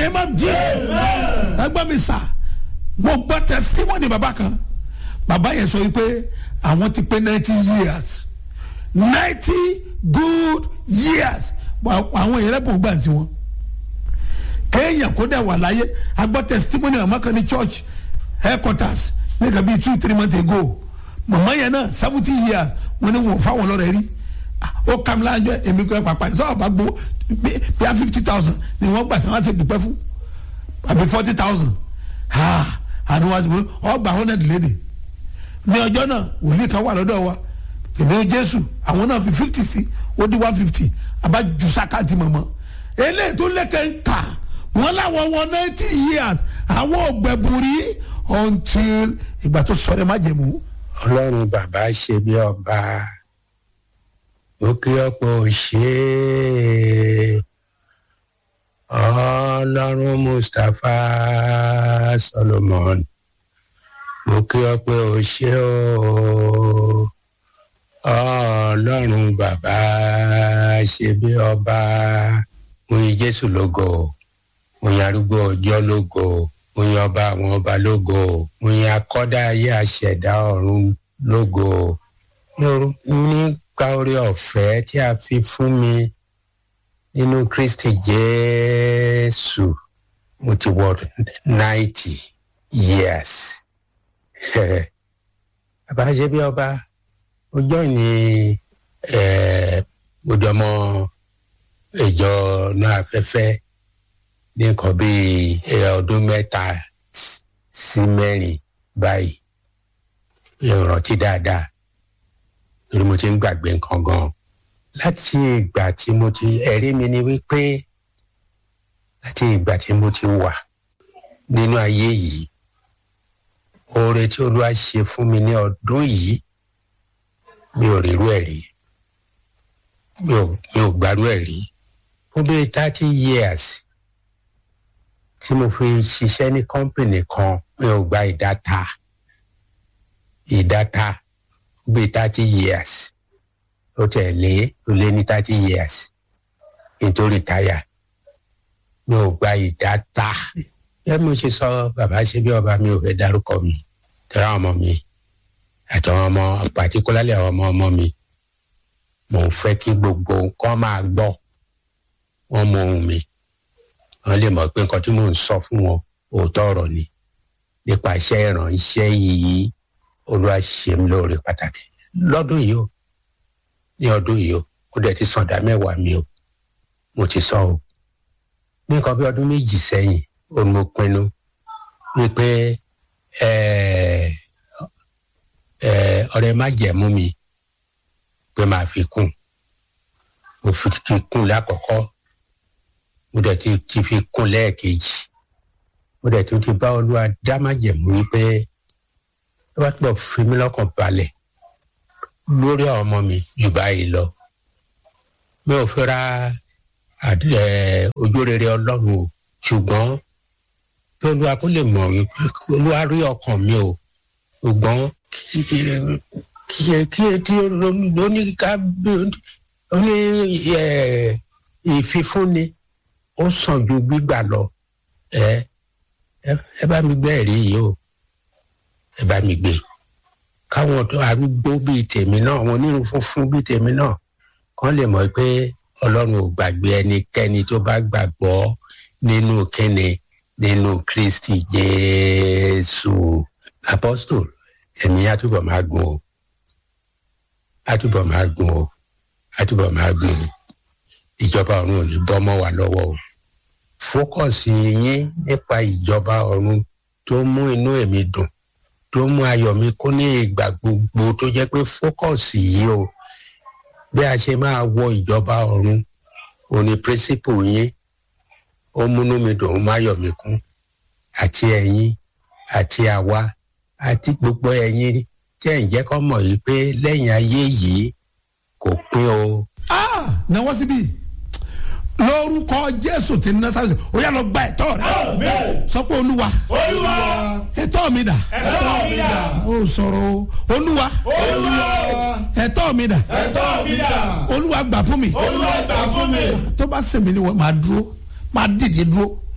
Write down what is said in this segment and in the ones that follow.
name of jesus ẹgbẹ́ mi sà mo gbọ́ testimony bàbá kan bàbá yẹn sọ wípé àwọn ti pé ninety years ninety good years àwọn yẹn lẹ́bùn gbà tiwọn kéèyàn kó dẹ̀ wà láyé agbọ́ testimony àmọ́ kan ní church headquarters ní kàbí two three months ago màmá yẹn náà seventy years wọn ni wọn ò fáwọn lọ́rẹ̀ rí ó kàm láàjọ èmi kọ́ ẹ pàpà ní sọ́wọ́ bá gbó bí i fifty thousand ni wọ́n gbà tí wọ́n á ṣe dùpẹ́ fún àbí forty thousand àni wọ́n á ṣe ọgbà hundred léde ní ọjọ́ náà wòlíì kan wà lọ́dọ̀ wa èmi jésù àwọn náà fi fifty sí ó di one fifty abájú sákàtì mọ̀mọ́ eléyìí tó lẹ́kẹ̀ ń kà wọ́n láwọn wọn ninety years àwọn ògbẹ̀bùrí until ìgbà tó sọ̀rọ̀ má jẹ̀mú. ọlọ́run bàbá ṣe bí ọba ó kí ọ̀pọ̀ ṣe é ọlọ́run mustapha solomon mo kí ọ pé o ṣe o ọlọ́run bàbá ṣe bí ọba mo yin jésù lógo mo yin arúgbó ọjọ́ lógo mo yin ọba àwọn ọba lógo mo yin akọ́dá ayé àṣẹ̀dá ọ̀run lógo nípa orí ọ̀fẹ́ tí a fi fún mi nínú kristi jésù mo ti wọ ninety years bàbá ṣe bí ọba ọjọ́ ní ojọmọ ìjọ náà afẹ́fẹ́ ní nǹkan bíi ọdún mẹ́ta sí mẹ́rin báyìí ìrántí dáadáa lórí mo ti ń gbàgbé nǹkan gan-an láti ìgbà tí mo ti ẹ̀rí mi ni wípé láti ìgbà tí mo ti wà nínú ayé yìí oore tí olúwa ṣe fún mi ní ọdún yìí mi ò rírú ẹ̀ rí mi ò gbárù ẹ̀ rí fún bíi thirty years tí mo fi ṣiṣẹ́ ní kọ́ńpìnì kan mi ò gba ìdáta ìdáta bíi thirty years ó tẹ̀ lé ó lé ní thirty years nítorí táyà mi ò gba ìdáta bí mo ṣe sọ bàbá ṣe bí ọba mi ò fẹ́ dárúkọ mi tẹ́lá ọmọ mi àtàwọn ọmọ pàtíkúlálẹ̀ àwọn ọmọ ọmọ mi mò ń fẹ́ kí gbogbo nǹkan máa gbọ́ wọ́n mọ ohun mi wọ́n lè mọ̀ pé nǹkan tí mò ń sọ fún wọn òótọ́ ọ̀rọ̀ ni nípa iṣẹ́ ìrànṣẹ́ yìí olúwa ṣe mí lóore pàtàkì lọ́dún yìí o ní ọdún yìí o ó dẹ̀ ti sàn dá mẹ́wàá mi o mo ti sọ o ní nǹkan bí ọdún méjì sẹ́yìn ó ní mo pinnu wípé ọ̀rẹ́ má jẹ̀mú mi pé máa fi kún mo fi kún lákọ̀ọ́kọ́ mo dẹ̀ ti ti fi kún lẹ́ẹ̀kejì mo dẹ̀ tún ti bá olúwa dá má jẹ̀mú wípé ẹ bá túbọ̀ fi mí lọ́kàn balẹ̀ lórí àwọn ọmọ mi jù báyìí lọ mi ò fẹ́ ra ojú rere ọlọ́run o ṣùgbọ́n kí olúwa kó lè mọ̀ olúwa rí ọkàn mi o ṣùgbọ́n kí kí etí lóní ká ó ní ìfifúnni ó sàn ju gbígbà lọ ẹ ẹ bá mi gbé ẹ̀rí yìí o ẹ bá mi gbé káwọn arúgbó bíi tèmi náà àwọn onírun funfun bíi tèmi náà kàn lè mọ̀ pé ọlọ́run ò gbàgbé ẹnikẹ́ni tó bá gbàgbọ́ nínú kíni nínú kristi jésù apostol ẹ̀mí àtúbọ̀ máa gùn o àtúbọ̀ máa gùn o àtúbọ̀ máa gùn o ìjọba ọ̀run ò ní bọ́ mọ́ wa lọ́wọ́ o fókọ̀sì yín nípa ìjọba ọ̀run tó mú inú èmi dùn tó mú ayọ̀ mi kún ní ìgbà gbogbo tó jẹ́ pé fókọ̀sì yìí o bí a ṣe máa wọ ìjọba ọ̀run òní pírísìpù yín ó múnú mi dùn ó máyọ̀ mi kún àti ẹ̀yin àti àwa àti gbogbo ẹ̀yin tí ẹ̀ ń jẹ́ kọ́ mọ̀ yìí pé lẹ́yìn ayé yìí kò pín o. náwó síbí lórúkọ jésù ti ní násàlẹ̀ ó yà lọ gba ẹ̀tọ́ rẹ sọ pé olúwa olúwa ẹ̀tọ́ mi dà ẹ̀tọ́ mi dà ó sọ̀rọ̀ o olúwa olúwa ẹ̀tọ́ mi dà ẹ̀tọ́ mi dà olúwa gbà fún mi olúwa gbà fún mi tó bá sèmi ni wọ́n máa dúró máa dìde dúró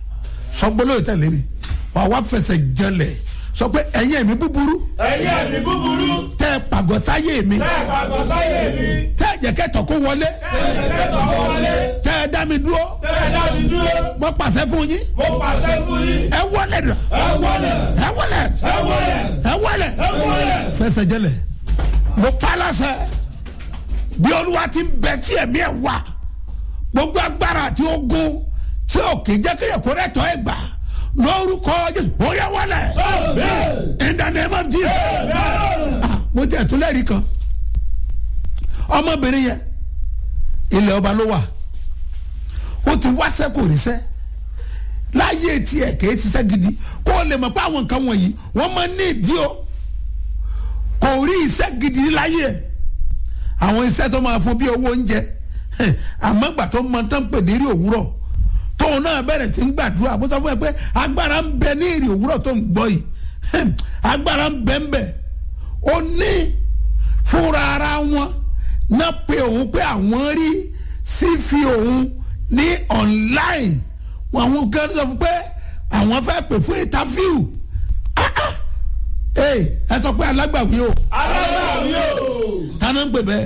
sọ gbólóyè tẹ̀lé mi wà wá fẹsẹ̀ jẹlẹ̀ sọ pé ẹ̀yin ẹ̀mí búburú ẹ̀yin ẹ̀mí búburú tẹ́ ẹ pàgọ́ sáyé mi tẹ́ ẹ̀ pàgọ́ sáyé mi tẹ́ ẹ jẹ́ kẹ́tọ̀ kó wọlé tẹ́ ẹ̀ jẹ́ tọkọ wọlé tẹ́ ẹ dá mi dúró tẹ́ ẹ̀ dá mi dúró mo pàṣẹ fún yín mo pàṣẹ fún yín ẹ wọlé dà ẹ wọlé ẹ wọlé ẹ wọlé ẹ wọlé ẹ wọlé fẹsẹ̀ jẹlẹ̀ mo palasẹ̀ bí olúwa ti ń bẹ tí ẹ̀mí ẹ̀ wà gbogbo agbára àti ogun tí ò kì í jẹ́ kéèyàn kó rẹ̀ tọ́ ẹ̀ gbà lórúkọ jésù ó yẹ wọlé in the name of jesus ah mo jẹ́ ìtúlẹ̀rí kan ọmọbìnrin yẹn ilẹ̀ ọba ló wà ó ti wáṣẹ́ kò ríṣẹ́ láyé tiẹ̀ kìí ṣiṣẹ́ gidi kó o lè mọ̀ pé àwọn nǹkan wọ̀nyí wọ́n máa ní ìdí o kò rí iṣẹ́ gidi láyé ẹ̀ àwọn iṣẹ́ tó máa fún bí owó oúnjẹ àmọ́ gbà tó mọ tán pè ní rí òwúrọ̀ tóun náà bẹ̀rẹ̀ sí ń gbàdúrà bó sọ fún ẹ pé agbára ń bẹ ní èrè òwúrọ̀ tó ń gbọ́ yìí agbára ń bẹ ń bẹ ó ní fúnra ara wọn náà pé òun pé àwọn rí sí fi òun ní online wọn àwọn kan sọ fún pé àwọn fẹ́ pè fún interview Ah, ah. Hey, ẹ sọ pé alágbàwí o alágbàwí o. tánà ń pè bẹ́ẹ̀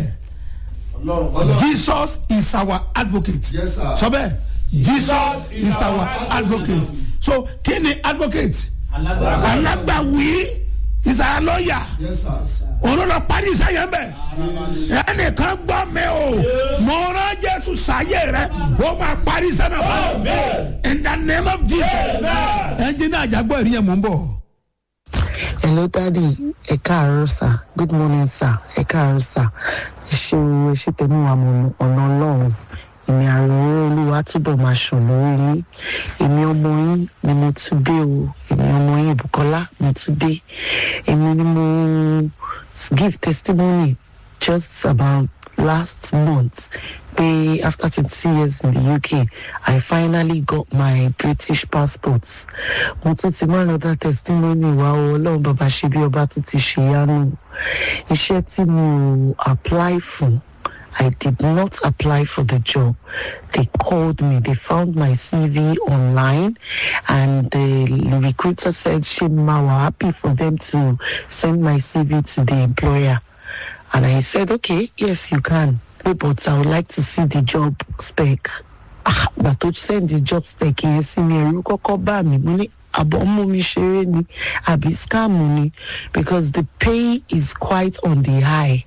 Jesus is our advocate Yes, sir. sọ bẹ́ẹ̀ Jesus is our advocate so kí ni advocate alágbàwí is our lawyer Yes, sir. òun ló lọ parí iṣẹ́ yẹn bẹ́ẹ̀ ẹnìkan gbọ́ mi o mo rán Jésù sáyé rẹ ó máa parí iṣẹ́ náà fún ọ in the name of Jesus ẹnjìnà àjàgbọ́ ìrìn yẹn mò ń bọ̀. hello daddy ẹ káàárọ̀ sir good morning sir ẹ káàárọ̀ sir ẹ ṣe o ẹ ṣe tẹ̀mí wa mọ̀ ọ̀nà ọlọ́run èmi àrùn olúwa túbọ̀ máa ṣàn lórí yín èmi ọmọ yín ni mo tún dé o èmi ọmọ yín Bùkọ́lá mo tún dé èmi ni mo give testimony just about last month pé after twenty years in the UK I finally got my British passport mo tún ti máa lọ dá testimony wa o ọlọ́run bàbá ṣe bí ọba tó ti ṣe yánu iṣẹ́ tí mo apply fún I did not apply for the job. They called me. They found my CV online, and the recruiter said, "Shima, we're happy for them to send my CV to the employer." And I said, "Okay, yes, you can, but I would like to see the job spec." Ah, but to send the job spec yẹn sí mi ẹ̀rù kọ́kọ́ bá mi mo ní àbọ̀ mú mi ṣeré ni àbí scam ni because the pay is quite on the high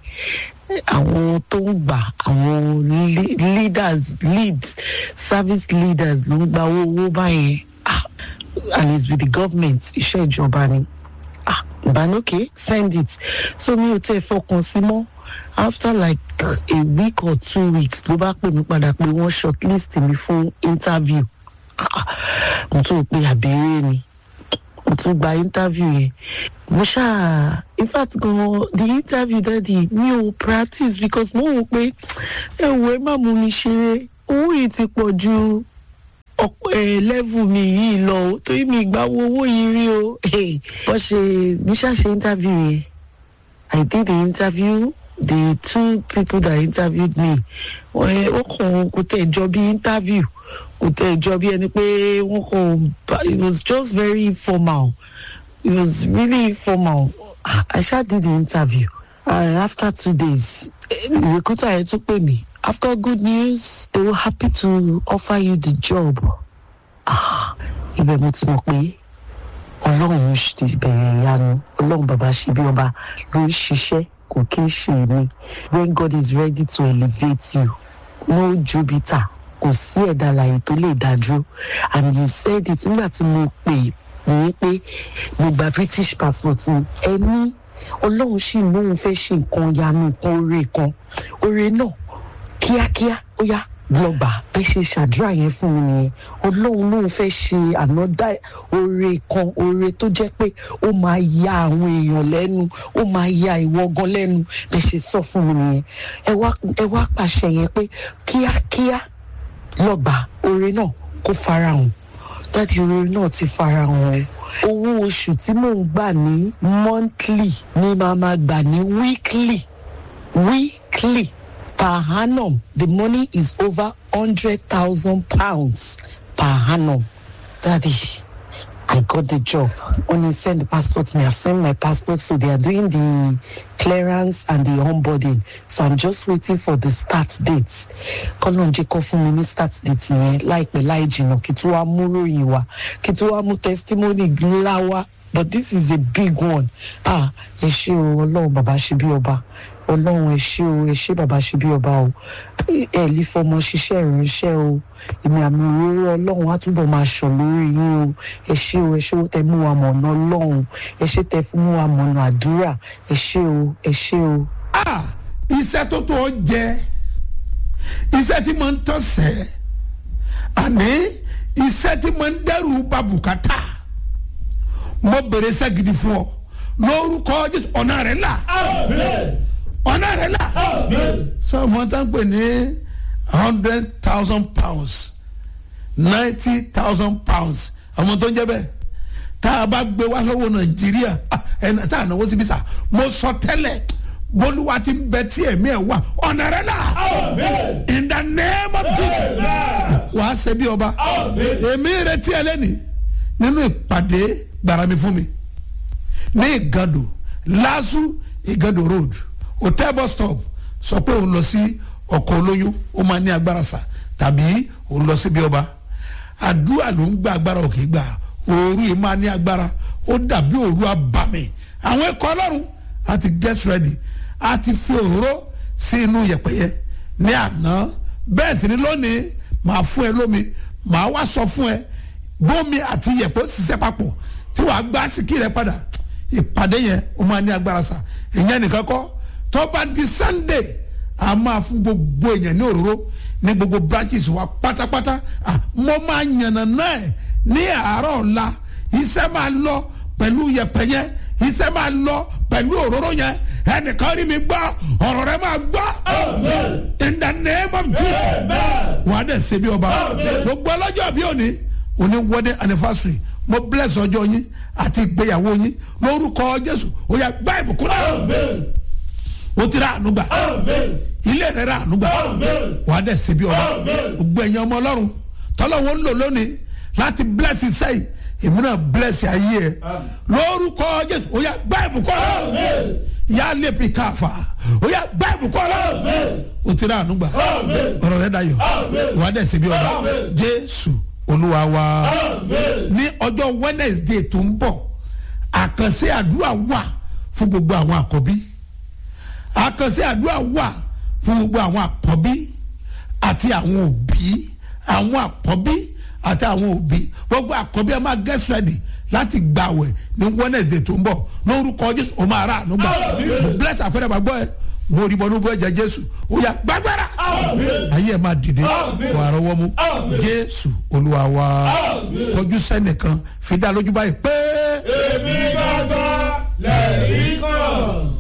àwọn tó ń gbà àwọn le- leaders leads service leaders ló ń gba owó owó báyẹn ah and it's with the government iṣẹ́ ìjọba ni ah ìbánúkè send it so mi ò tẹ́ fọkàn sí mọ́ after like a week or two weeks ló bá pè mí padà pé wọ́n shortlist mi fún interview Ah, mo tún rò pé àbẹ̀rẹ̀ ni mo tún gba interview yẹn mo ṣáà in fact gan the interview daddy mi ò practice because mo wò pé ẹ wo ẹ má mú mi ṣeré owó yìí ti pọ̀ ju ọ̀pọ̀ ẹ̀ level mi yìí lọ o torí mi ìgbà wo owó yìí rí o bó ṣe mi ṣáà ṣe interview yẹn I did the interview the two people that interviewed me wọ́n wọ́n kàn kò tẹ̀ jọ bí interview kò tẹ̀ jọ bí ẹni pé wọ́n kàn bá- it was just very informal it was really informal I sha did the interview and after two days eh, the recruiter yẹn tún pè mí after good news they were happy to offer you the job ah ibẹ̀ mo ti mọ̀ pé ọlọ́run ti bẹ̀rẹ̀ ìyanu ọlọ́run bàbá ṣe bí ọba ló ń ṣiṣẹ́ kò kí ń ṣe mí when God is ready to elevate you no jupiter kò sí ẹ̀dá alààyè tó lè dá dúró and you said it nígbà tí mo pè ní pé mo gba British passport mi ẹni ọlọ́run sì lóun fẹ́ ṣe nǹkan yanu nǹkan oore kan oore náà kíákíá ó yá lọ́gbà bẹ́ẹ̀ ṣe ṣàdúrà yẹn fún mi nìyẹn ọlọ́run lóun fẹ́ ṣe ànádá oore kan oore tó jẹ́ pé ó máa ya àwọn èèyàn lẹ́nu ó máa ya ìwọ gan lẹ́nu bẹ́ẹ̀ ṣe sọ fún mi nìyẹn ẹ wá ẹ wá pàṣẹ yẹn pé kíákíá lọ́gbà oore náà kó farahàn dáàdi oore náà ti farahàn o owó oṣù tí mò ń gbà ní monthly ni màá máa gbà ní weekly weekly per annum the money is over hundred thousand pounds per annum Daddy, I got the job. When he sent the passport to me, I've sent my passport, so they are doing the clearance and the onboarding. So I'm just waiting for the start dates. Kọ́lọ́n jẹ́ kó fún mi ní start date yẹn láìpẹ́ láì jìnnà kí tó wá mú ròyìn wá kí tó wá mú testimony ńlá wá. But this is a big one. Ah, ẹ ṣé o, ọlọ́run bàbá ṣe bí ọba. Ọlọ́run ẹ ṣé o, ẹ ṣé bàbá ṣe bí ọba o. Ẹ lè fọmọ ṣiṣẹ́ ìránṣẹ́ o. Èmi àmì òróró ọlọ́run á túbọ̀ máa ṣàn lórí yín o. Ẹ ṣé o, ẹ ṣé o tẹ mú wa mọ̀nà ọlọ́run. Ẹ ṣé tẹ fún mú wa mọ̀nà àdúrà. Ẹ ṣé o, ẹ ṣé o. ah iṣẹ́ tó tó ọ jẹ iṣẹ́ tí mo ń tọ́sẹ̀ àní iṣẹ́ tí mo ń dẹ́rù ba bùkátà mo bèrè iṣẹ́ gidi fún ọ lórúkọ jésù ọ̀nà rẹ̀ là Amen. ọ̀nà rẹ̀ là Amen. sọ mo tán pè ní hundred thousand pounds ninety thousand pounds àwọn tó ń jẹ́ bẹ́ẹ̀ tá a bá gbé wá sọ́wọ́ nàìjíríà ah, ẹnà tá a náwó síbi sà mo sọ tẹ́lẹ̀ bólúwa ti ń bẹ tí ẹ̀mí ẹ̀ wà ọ̀nà rẹ̀ là Amen. in the name of jesus Amen. wàá ṣe bí ọba Amen. èmi retí ẹ lẹ́ni nínú ìpàdé gbàrà mi fún mi ní ìgàdò lásù ìgàdò road hotel bus stop sọ pé òun lọ sí ọkọ̀ olóyún ó máa ní agbára sà tàbí òun lọ sí bí ọba àdúrà ló ń gba agbára òkè gbà òru yìí máa ní agbára ó dàbí òru abàmì àwọn ẹ̀kọ́ ọlọ́run a ti get ready a ti fi òróró sí inú yẹ̀pẹ̀yẹ ní àná bẹ́ẹ̀ sì ni lónìí màá fún ẹ lómi màá wá sọ fún ẹ bómi àti yẹ̀pẹ̀ ó ṣiṣẹ́ papọ̀ tí wàá gbá síkì rẹ padà ìpàdé yẹn ó máa ní agbára sa ìyẹn nìkan kọ́ tó bá di sunday a máa fún gbogbo èèyàn ní òróró ní gbogbo branches wa pátápátá Ah, mo máa yànnà náà ẹ̀ ní àárọ̀ ọ̀la iṣẹ́ máa lọ pẹ̀lú yẹ̀pẹ̀ yẹn iṣẹ́ máa lọ pẹ̀lú òróró yẹn ẹnìkan rí mi gbọ́ ọ̀rọ̀ rẹ máa gbọ́ Amen. in the name of jesus Amen. wàá dẹ̀ ṣe bí ọba Amen. gbogbo ọlọ́jọ́ bí òní òní wedding anniversary mo bless ọjọ́ yín àti ìgbéyàwó yín lórúkọ jésù ó yá gbá ìbùkún náà Amen. ó ti rà ànúgbà Amen. ilé rẹ̀ rà ànúgbà Amen. wàá dẹ̀ ṣe bí ọba Amen. gbogbo ẹ̀yin ọmọ ọlọ́run tọ́lọ́wọ́ ń lò lónìí láti bless sẹ́yìn èmi náà bless ayé ẹ̀ lórúkọ jésù ó yá gbá ìbùkún náà Amen. yà á lè fi káfa ó yá gbá ìbùkún náà Amen. ó ti rà ànúgbà Amen. ọ̀rọ̀ rẹ̀ dayọ̀ Amen. wàá dẹ̀ ṣe bí ọba Amen. jésù olúwa wa Amen. ní ọjọ́ wednesday tó ń bọ̀ àkànṣe àdúrà wà fún gbogbo àwọn àkọ́bí àkànṣe àdúrà wà fún gbogbo àwọn àkọ́bí àti àwọn òbí àwọn àkọ́bí àti àwọn òbí gbogbo àkọ́bí ẹ máa get ready láti gbàwẹ̀ ní wednesday tó ń bọ̀ lórúkọ jésù ó máa rà àánú gbà Amen. bless àpẹẹrẹ bàgbọ́ ẹ mo rí bọ́nú bọ́ ẹ̀jẹ̀ jésù ó yá gbàgbára Amen. ayé ẹ máa dìde Amen. wà á rọwọ́ mú Amen. jésù olúwa wa Amen. kọjú sẹ́nìkan fi dá lójú báyìí pé. Èmi gángan lẹ́yìn kan.